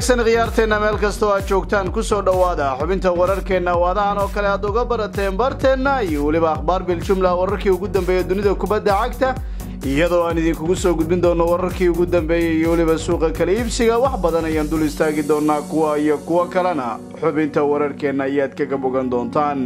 wanaagsan khiyaarteenna meel kastoo aad joogtaan kusoo dhowaada xubinta wararkeenna waadahan oo kale aad uga barateen barteenna iyo weliba akhbaar biljumla wararkii ugu dambeeya dunida kubadda cagta iyadoo aan idinkugu soo gudbin doono wararkii ugu dambeeyey iyo weliba suuqa kala iibsiga wax badan ayaan dul istaagi doonaa kuwa iyo kuwo kalena xubinta wararkeenna ayaad kaga bogan doontaan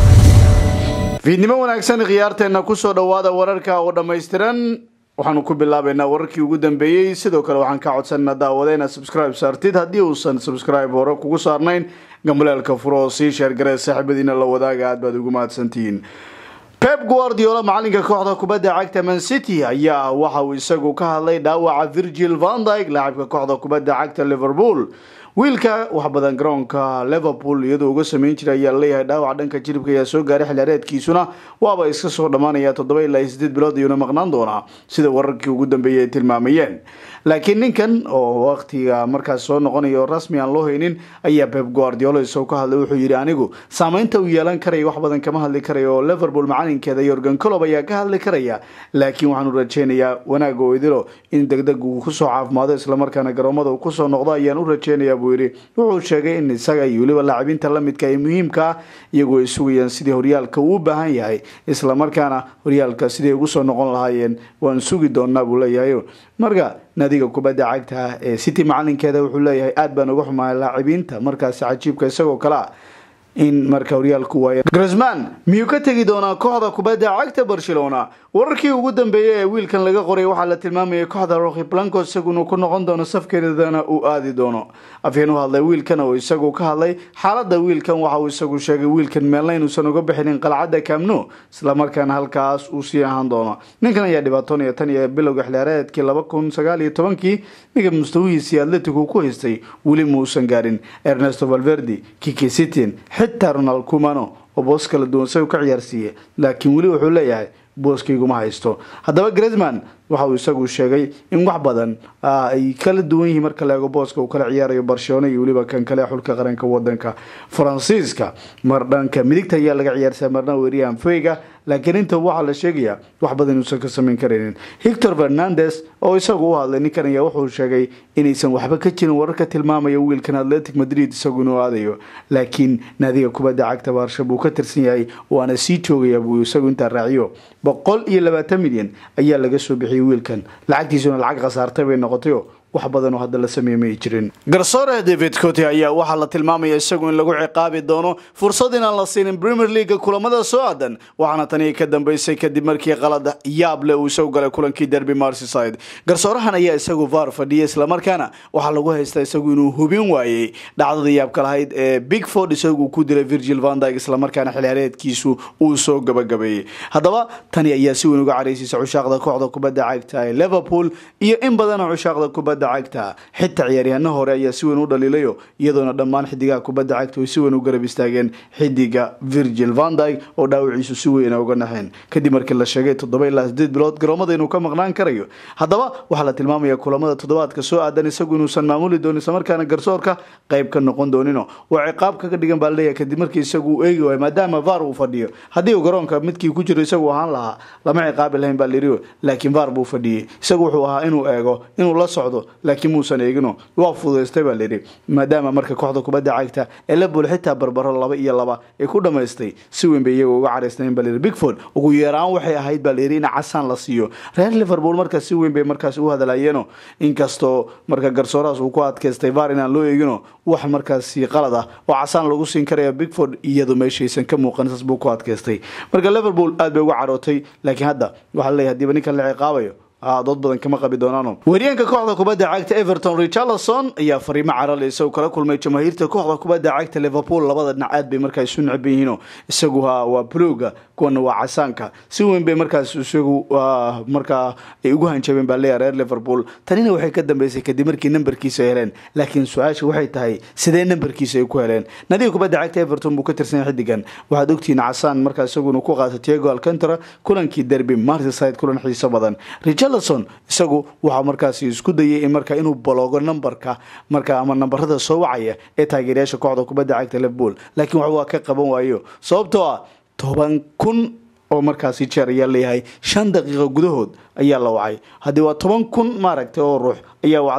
fiidnimo wanaagsan khiyaarteenna kusoo dhowaada wararka oo dhammaystiran waxaanu ku bilaabaynaa wararkii ugu dambeeyey sidoo kale waxaan ka codsanaa daawada inaad subscribe saartid haddii uusan subscribe hore kugu saarnayn gambalaalka furo oo sii sheergaree saaxiibadiina la wadaaga aad baad ugu mahadsantihiin pep guardiola macalinka kooxda kubadda cagta man city ayaa waxa uu isagu ka hadlay dhaawaca virgil van dyke laacibka kooxda kubadda cagta liverpool wiilka wax badan garoonka liverpool iyadoo uga sameyn jiray ayaa laleeyahay dhaawac dhanka jiribka ayaa soo gaaray xilaareedkiisuna waaba iska soo dhammaanaya toddoba ilaa sideed bilood ayuuna maqnaan doonaa sida wararkii ugu dambeeyay ay tilmaamayeen laakiin ninkan oo waqtiga markaas soo noqonaya oo rasmi aan loo haynin ayaa pep guardiola isagoo ka hadlay wuxuu yidhi anigu saameynta uu yeelan karaya wax badan kama hadli karaya oo liverpool macalinkeeda yorgan colob ayaa ka hadli karaya laakiin waxaanu rajeynayaa wanaag oo idilo in degdeg uu kusoo caafimaado islamarkaana garoomada uu kusoo noqdo ayaan u rajeynayaa buu yidhi wuxuu sheegay in isaga iyo weliba laacibiinta lamidka ee muhiimka ah iyagoo ay sugayaan sidii horyaalka uu u baahan yahay islamarkaana horyaalka siday ugu soo noqon lahaayeen waan sugi doonaa buu leeyahay marka naadiga kubadda cagta ee city macalinkeeda wuxuu leeyahay aad baan uga xumahay laacibiinta markaasi cajiibka isagoo kale ah in marka horyaalku waayo grisman miyuu ka tegi doonaa kooxda kubadda cagta barcelona wararkii ugu dambeeyey ee wiilkan laga qoray waxaa la tilmaamayay kooxda roki blanco isaguna ku noqon doono safkeedana uu aadi doono afyeen u hadlay wiilkan oo isagu ka hadlay xaalada wiilkan waxa uu isagu sheegay wiilkan meelna inuusan uga bixinin qalcadda camno islamarkaana halkaas uu sii ahaan doono ninkan ayaa dhibaatoonaya tan iyo bilowga xilaareedkii laba kun sagaal iyo tobankii ninka mustawihiisii atletico ku haystay weli muusan gaarin ernesto valverdi kiki sitin xitaa ronald cumano oo boos kala duwan isagu ka ciyaarsiiye laakiin weli wuxuu leeyahay booskayguma haysto haddaba gresman waxa uu isagu sheegay in wax badan ay kala duwan yihiin marka la eego booska uu kala ciyaarayo barcelona iyo weliba kan kale xulka qaranka wadanka faransiiska mar dhanka midigta ayaa laga ciyaarsaa marna weriyahan feyga laakiin inta waxaa la sheegayaa wax badan inuusan ka samayn karaynin hector fernandes oo isagu u hadlay ninkan ayaa wuxuu sheegay inaysan waxba ka jirin wararka tilmaamaya wiilkan atletic madrid isagu inuu aadayo laakiin naadiga kubadda cagta baarsha buu ka tirsan yahay waana sii joogaya buu isagu intaa raaciyo boqol iyo labaatan milyan ayaa laga soo bixiyay wiilkan lacagtiisuna lacag khasaartay bay noqotayo wax badan oo hadda la sameeye may jirin garsoore david cote ayaa waxaa la tilmaamaya isagu in lagu ciqaabi doono fursad inaan la siinin premier leaga kulamada soo aadan waxaana tani ka dambeysay kadib markii qalad yaab leh uu isagu galay kulankii derby marseyside garsoorahan ayaa isagu var fadhiyay islamarkaana waxaa lagu haystaa isagu inuu hubin waayey dhacdada yaabka lahayd ee bigford isagu ku dilay virgil van dyke islamarkaana xilhaareedkiisu uu soo gabagabeeyey haddaba tani ayaa si weyn uga caraysaysa cushaaqda kooxda kubadda cagta ee liverpool iyo in badanoo cushaaqda kubadda cagta xitaa ciyaaryahaano hore ayaa si weyn u dhaliilayo iyadoona dhammaan xidigaha kubadda cagta ay si weyn u garab istaageen xidiga virgil van dyke oo dhaawiciisu si weyna uga naxeen kadib markii la sheegay toddoba ilaa sideed bilood garoomada inuu ka maqnaan karayo haddaba waxaa la tilmaamaya kulamada toddobaadka soo aadan isagu inuusan maamuli doonin islamarkaana garsoorka qayb ka noqon doonino waa ciqaab kaga dhigan baa laleeyahay kadib markii isagu uu eegi waayo maadaama var uu fadhiyo haddii uu garoonka midkii ku jiro isagu ahaan lahaa lama ciqaabi lahayn baa lirio laakiin var buu fadhiyey isagu wuxuu ahaa inuu eego inuu la socdo laakiin muusan eegino waa fududaystay baa layidhi maadaama marka kooxda kubadda cagta ee liverpool xitaa barbaro laba iyo laba ay ku dhamaystay si weyn bay iyaga uga caraysnayn baa layidhi bigford ugu yeeraan waxay ahayd baa layidhi in casaan la siiyo reer liverpool markaas si weyn bay markaas u hadalayeeno inkastoo marka garsoorahaas uu ku adkaystay var inaan loo eegino wax markaasi qalad ah oo casaan lagu siin karaya bigford iyadu meeshaysan ka muuqan saas buu ku adkaystay marka liverpool aad bay uga carootay laakiin hadda waxaa laleeyahay hadiiba ninkan la ciqaabayo dood badan kama qabi doonaano weeryaanka kooxda kubadda cagta everton richarlison ayaa fariimo carale isagu kala kulmay jamaahiirta kooxda kubadda cagta liverpool labada dhinac aad bay markaa isu necban yihiino isagu ha waa bluga kuwana waa casaanka si weyn bay markaas isagu markaa ay ugu hanjabeen baa leeyahay reer liverpool tanina waxay ka dambeysay kadib markii nambarkiisa ay heleen laakiin su-aasha waxay tahay sidee nambarkiisa ay ku heleen nadiga kubadda cagta everton buu ka tirsan xidigan waxaad ogtihiin casaan markaa isaguna ku qaata tiago alcantara kulankii derby marseyside kulan xiiso badan richarlison isagu waxaa markaasi isku dayay in markaa inuu baloogo nambarka marka ama nambarada soo wacaya ee taageerayaasha kooxda kubadda cagta liverpool laakiin wax waa ka qaban waayo sababtoo ah toban kun oo markaasi jeer ayaa leeyahay shan daqiiqo gudahood ayaa la wacay haddii waa toban kun maaragtay oo ruux ayaa wacdayba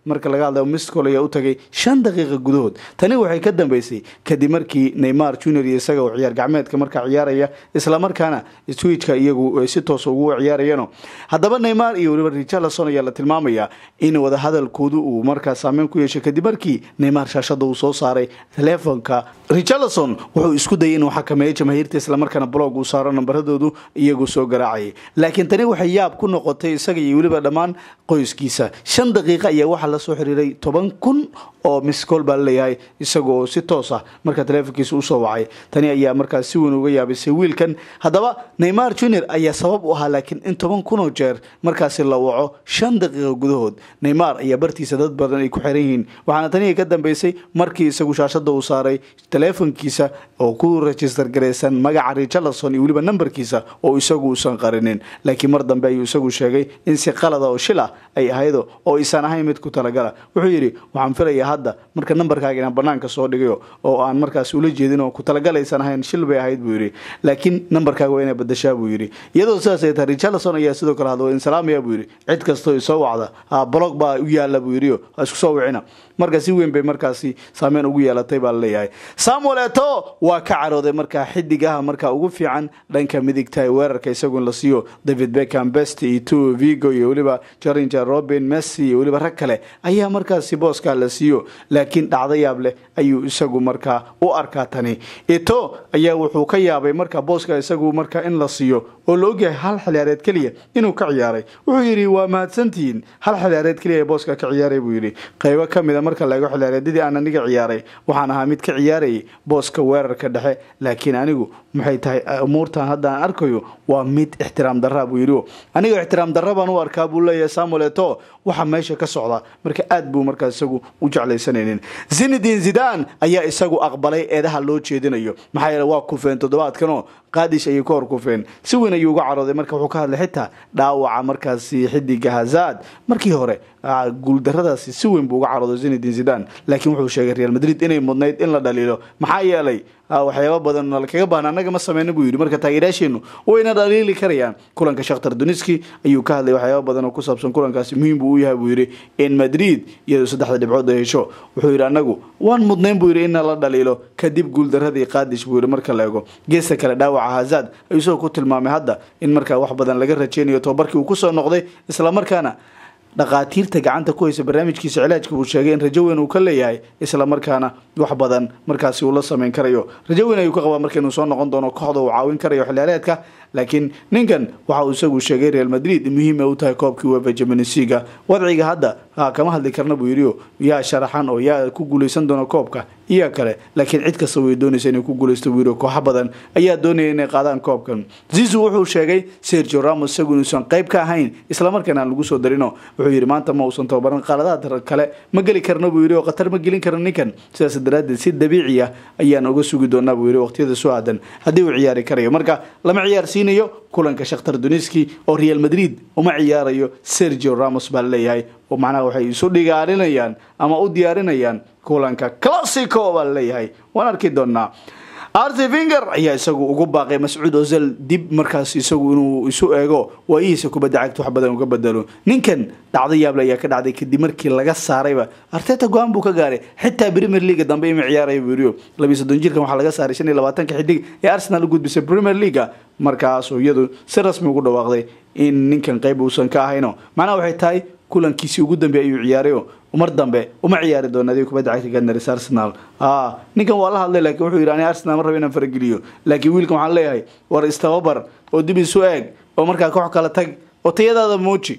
marka laga hadlayo mistcol ayaa u tagay shan daqiiqa gudahood tani waxay ka dambeysay kadib markii neymar junior iyo isaga oo ciyaar gacmeedka markaa ciyaaraya islamarkaana switchka iyagu si toos ugu ciyaarayano haddaba neymar iyo weliba richarlison ayaa la tilmaamaya in wadahadalkoodu uu markaa saameyn ku yeeshay kadib markii neymar shaashada uu soo saaray teleefonka richarlison wuxuu isku dayay inuu xakameeyo jamaahiirta islamarkaana blog uu saaro nambaradoodu iyagu soo garaacayay laakiin tani waxay yaab ku noqotay isaga iyo weliba dhammaan qoyskiisa shan daqiiqa ayaa waxaa lasoo xiriiray toban kun oo miscool baa laleeyahay isaga oo si toos ah markaa teleefonkiisa usoo wacay tani ayaa markaa si weyn uga yaabisay wiilkan haddaba neymar junior ayaa sabab u ahaa laakiin in toban kunoo jeer markaasi la waco shan daqiiqa gudahood neymar ayaa bartiisa dad badan ay ku xiran yihiin waxaana tani ka dambeysay markii isagu shaashada uu saaray teleefonkiisa oo ku register garaysan magaca richarlison iyo weliba nambarkiisa oo isagu uusan qarinin laakiin mar dambe ayuu isagu sheegay in si qalada oo shil ah ay ahaydo oo isan ahayn mid ku talagala wuxuu yidhi waxaan filayaa hadda marka nambarkaaga inaan banaanka soo dhigayo oo aan markaas ula jeedin oo ku talagalaysan ahayn shil bay ahayd buu yidhi laakiin nambarkaaga waa inay badashaa buu yidhi iyadoo sidaas ay tahay richarlison ayaa sidoo kale hadlo insalaamaya buu yidhi cid kastoo isoo wacda blog baa u yaala buu yidhi ha isku soo wicina marka si weyn bay markaasi saameyn ugu yeelatay baa laleeyahay samuel eto waa ka carooday markaa xidigaha markaa ugu fiican dhanka midigta ee weerarka isagu in la siiyo david beckham best iyo two vigo iyo weliba jaringer robin messi iyo weliba rag kale ayaa markaasi booskaa la siiyo laakiin dhacdo yaab leh ayuu isagu markaa u arkaa tani eto ayaa wuxuu ka yaabay markaa booska isagu markaa in la siiyo oo la ogyahay hal xiliyaareed keliya inuu ka ciyaaray wuxuu yidhi waa mahadsantihiin hal xiliyaareed keliya ee booska ka ciyaaray buu yidhi qaybo ka mid a marka laego xiliyaareedyadii aan aniga ciyaaray waxaan ahaa mid ka ciyaarayay booska weerarka dhexe laakiin anigu maxay tahay umuurtan hadda aan arkayo waa mid ixtiraam darra buu yidhi aniga ixtiraam darra baan u arkaa buu leeyahay samuel eto waxa meesha ka socda marka aad buu markaa isagu u jeclaysanaynin zinedin zidan ayaa isagu aqbalay eedaha loo jeedinayo maxaa yeele waa kufeen toddobaadkanoo qaadish ayay ka hor kufeen si weyn ayuu uga carooday marka wuxuu ka hadlay xitaa dhaawaca markaasi xidiga hazad markii hore guuldaradaasi si weyn buu uga carooday zinedin zidan laakiin wuxuu sheegay real madrid inay mudnayd in la dhaliilo maxaa yeelay waxyaaba badan lakaga baahna annaga ma sameyna buu yidhi marka taageerayaasheenu wayna dhaliili karayaan kulanka shakhtar duniski ayuu ka hadlay waxyaaba badan oo ku saabsan kulankaasi muhiim buu u yahay buu yidhi in madrid iyadoo saddexda dhibcood ay hesho wuxuu yidhi annagu waan mudnayn buu yidhi in la dhaliilo kadib guuldaradii qaadish buu yidhi marka la eego geesta kale dhaawaca hazad ayuu isagoo ku tilmaamay hadda in markaa wax badan laga rajeynayo tobabarkii uu kusoo noqday islamarkaana dhaqaatiirta gacanta ku haysa barnaamijkiisa cilaajka buu sheegay in rajo weyn uu ka leeyahay isla markaana wax badan markaasi uu la sameyn karayo rajo weyn ayuu ka qabaa marka inuu soo noqon doono kooxda uu caawin karayo xiliyaareedka laakiin ninkan waxa uu isagu sheegay real madrid muhiim ay u tahay koobkii wefa jamanisiga wadciga hadda kama hadli karna buu yidhi yaa sharaxan oo yaa ku guuleysan doona koobka iyo kale laakiin cid kasta way doonaysa inay ku guuleysto buu yidhi kooxo badan ayaa doonaya inay qaadaan koobkan zizu wuxuu sheegay sergio ramos isagu inuusan qayb ka ahayn islamarkaana aan lagu soo darino wuxuu yidhi maanta ma uusan tababaran qaladaha kale ma geli karno buu yidhi oo khatar ma gelin karno ninkan sidaas daraaddeed si dabiici ah ayaan uga sugi doonaa buu yidhi waqtiyada soo aadan haddii uu ciyaari karayo marka lama ciyaarsiinayo kulanka shakhtar duniski oo real madrid uma ciyaarayo sergio ramos baa laleeyahay oo macnaha waxay isu dhigaarinayaan ama u diyaarinayaan kulanka classico baa laleeyahay waan arki doonaa arti finger ayaa isagu ugu baaqay mascuud ozil dib markaas isagu inuu isu eego waayihiisa kubadda cagta wax badan uga bedelo ninkan dhacdo yaable ayaa ka dhacday kadib markii laga saarayba arteta go-aan buu ka gaaray xitaa premier leaga dambe ima ciyaaraya buu yidhi labiyi soddon jirkan waxaa laga saaray shan iyo labaatanka xidig ee arsenal u gudbisay premier leaga markaasuu iyadu si rasmi ugu dhawaaqday in ninkan qayb uusan ka ahayno macnaha waxay tahay kulankiisii ugu dambe ayuu ciyaarayo mar dambe uma ciyaari doona adiga kubadda cagta gadnaris arsenal ninkan waa la hadlay lakiin wuxuu yidhi ani arsenal ma raba inaan farageliyo laakiin wiilkan waxaan leeyahay war istababar oo dib isu eeg oo markaa koox kala tag oo tayadaada muuji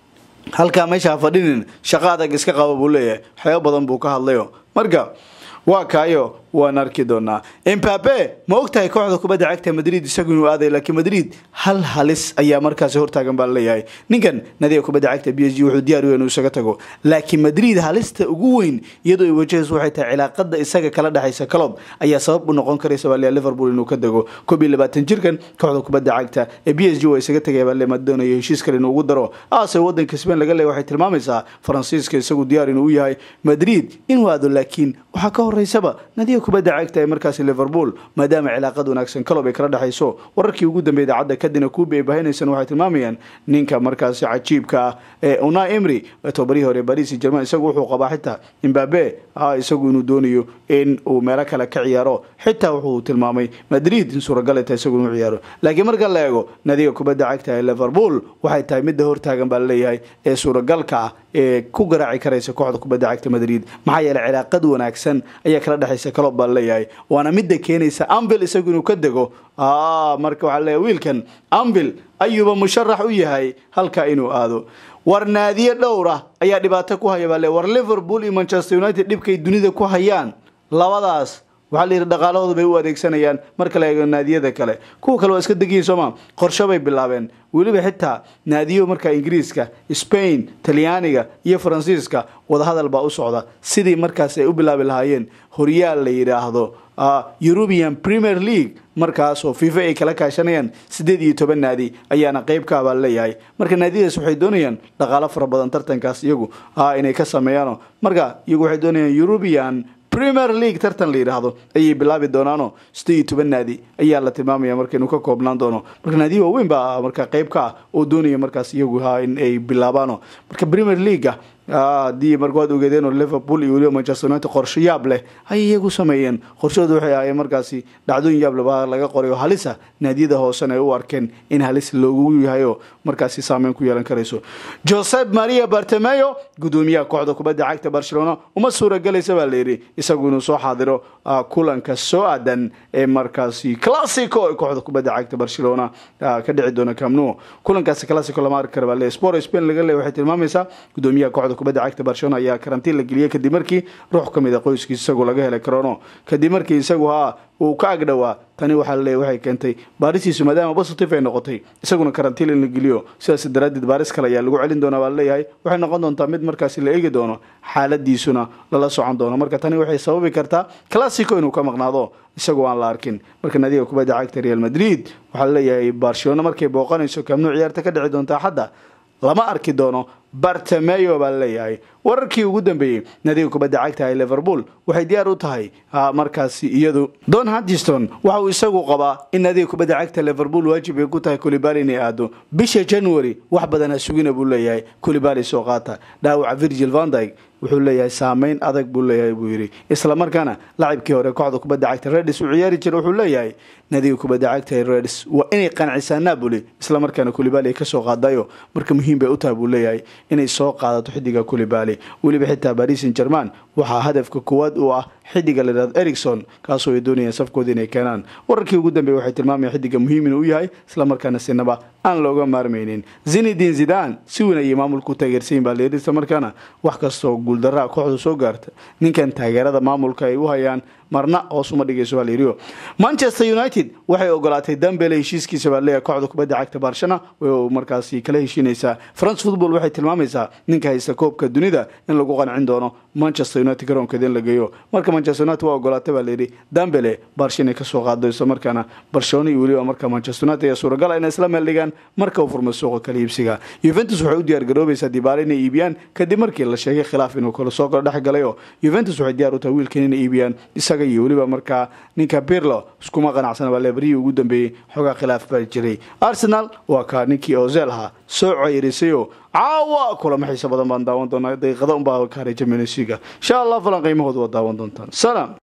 halkaa meesha ha fadhinin shaqo adag iska qaba buu leeyahay waxyaaba badan buu ka hadlayo marka waa kaayo waan arki doonaa embabe ma ogtahay kooxda kubadda cagta madrid isagu inuu aaday laakiin madrid hal halis ayaa markaasi hortaagan baa laleeyahay ninkan nadiga kubadda cagta b s g wuxuu diyaar u inuu isaga tago laakiin madrid halista ugu weyn iyadoo ay wajahayso waxay tahay cilaaqada isaga kala dhexaysa calob ayaa sabab u noqon karaysa baa leeyahay liverpool inuu ka dego koob iyo labaatan jirkan kooxda kubadda cagta ee b s g waa isaga tagaya baa leema doonayo heshiis kale inuu ugu daro aase wadanka spain laga leeyahay waxay tilmaamaysaa faransiiska isagu diyaar inuu u yahay madrid inuu aado laakiin waxaa ka horeysaba nadiga kubadda cagta ee markaasi liverpool maadaama cilaaqad wanaagsan kalob ay kala dhexayso wararkii ugu dambeeyay idaacadda kadina kuubi ay baahinaysaan waxay tilmaamayaan ninka markaasi cajiibka ah ee una emry tobarihii hore baris german isagu wuxuu qabaa xitaa imbabe isagu inuu doonayo in uu meelo kale ka ciyaaro xitaa wuxuu tilmaamay madrid in suuragal tahay isagu inuu ciyaaro laakiin marka la eego nadiga kubadda cagta ee liverpool waxay tahay midda hortaagan baa laleeyahay ee suuragalka ah ee ku garaaci karaysa kooxda kubadda cagta madrid maxaa yeeley cilaaqad wanaagsan ayaa kala dhexaysa calob baa laleeyahay waana midda keenaysa anvil isagu inuu ka dego marka waxaa laleeyahay wiilkan anvil ayuuba musharax u yahay halka inuu aado war naadiye dhowra ayaa dhibaato ku haya baa le war liverpool iyo manchester united dhibkay dunida ku hayaan labadaas waxaa la yidhi dhaqaalahooda bay u adeegsanayaan marka la eego naadiyada kale kuwa kale waa iska degiyin sooma qorsho bay bilaabeen weliba xitaa naadiyo marka ingiriiska spain talyaaniga iyo faransiiska wadahadal baa u socda sidii markaas ay u bilaabi lahaayeen horyaal la yidhaahdo european premier league markaasoo fifa ay kala kaashanayaan siddeed iyo toban naadi ayaana qeyb ka abaa leeyahay marka naadiyadaas waxay doonayaan dhaqaalo fara badan tartankaas iyagu inay ka sameeyaano marka iyagu waxay doonayaan european premier league tartan la yidhaahdo ayay bilaabi doonaano siddeed iyo toban naadi ayaa la tilmaamaya marka inuu ka koobnaan doono marka naadiya waaweyn baa marka qeyb ka ah oo doonaya markaas iyagu ha in ay bilaabaano marka premier leaguea haddii marka waad ogeedeen oo liverpool iyo weliba manchester united qorsho yaab leh ayay iyagu sameeyeen qorshahooda waxay ahaayeen markaasi dhacdooyin yaab leh baa laga qoray oo halisa naadiyada hoosena ay u arkeen in halis loogu yahay oo markaasi saameyn ku yeelan karayso josep maria bartemeyo gudoomiyaha kooxda kubadda cagta barcelona uma suuragelaysa baa layidhi isagu inuu soo xaadiro kulanka soo aadan ee markaasi classico ee kooxda kubadda cagta barcelona ka dhici doona camnu kulankaasi classico lama arki kara baa le sport spain laga leey waxay tilmaamaysaa gudoomiyaha kooxda kubadda cagta barcelona ayaa karantiin la geliyey kadib markii ruux ka mid a qoyskiis isagu laga helay corono kadib markii isagu haa uu ka agdhowaa tani waxaa laleeyahy waxay keentay baarisiisu maadaama positive ay noqotay isaguna karantiin in la geliyo sidaas daraaddeed baaris kale ayaa lagu celin doonaa baa laleeyahay waxay noqon doontaa mid markaasi la eegi doono xaaladiisuna lala socon doono marka tani waxay sababi kartaa classico inuu ka maqnaado isagoo aan la arkin marka nadiga kubadda cagta real madrid waxaa laleeyahay barcelona markay booqanayso kaamnuu ciyaarta ka dhici doontaa xadda lama arki doono bartemeyo baa laleeyahay wararkii ugu dambeeyey nadiga kubadda cagta ee liverpool waxay diyaar u tahay markaasi iyadu don hudgiston waxa uu isagu qabaa in nadiga kubadda cagta liverpool waajib ay ku tahay kulibali inay aado bisha january wax badan ha sugina buu leeyahay kulibali soo qaata dhaawaca virgil vandyg wuxuu leeyahay saameyn adag buu leeyahay buu yidhi islamarkaana lacibkii hore kooxda kubadda cagta redis uu ciyaari jira wuxuu leeyahay nadiga kubadda cagta ee redis waa inay qancisaa napoli islamarkaana kulibali ay kasoo qaadayo marka muhiim bay u tahay buu leeyahay inay soo qaadato xidiga kulibali weliba xitaa baris saint german waxaa hadafka koowaad u ah xidiga layidhahdo ericson kaasoo ay doonayaan safkooda inay keenaan wararkii ugu dambeeye waxay tilmaamayan xidiga muhiim inuu yahay islamarkaana sinaba aan looga maarmaynin zinidin zidan si weyn ayay maamulka u taageersayin baa layidhi islamarkaana wax kastoo guuldaraa kooxda soo gaarta ninkan taageerada maamulka ay u hayaan marna hoos uma dhigayso baa layidhi manchester united waxay ogolaatay dambele heshiiskiisa baa leeyahay kooxda kubadda cagta barshana way markaasi kala heshiinaysaa france football waxay tilmaamaysaa ninka haysta koobka dunida in lagu qancin doono manchester united garoonkeeda in la geeyo marka manchester united waa ogolaatay baa layidhi dambele barsha inay kasoo qaado isla markaana barcelona iyo weliba marka manchester united ayaa suuragal inay isla meel dhigaan marka uu furmay suuqa kala iibsiga juventus waxay u diyaar garoobaysaa dibaale inay iibiyaan kadib markii la sheegay khilaaf inuu kala soo kala dhex galay oo juventus waxay diyaar u tahay wiilkan inay iibiyaan isaga iyo weliba markaa ninka pirlo iskuma qanacsana baa leebarihii ugu dambeeyey xoogaa khilaaf baa jiray arsenal waa kaa ninkii ozel ahaa soo ceyrisayoo caawa kulamo xiiso badan baan daawan doonaa daqiiqada unbaa ka haray jamionsiga insha allah falan qiimahooda waa daawan doontaan salaam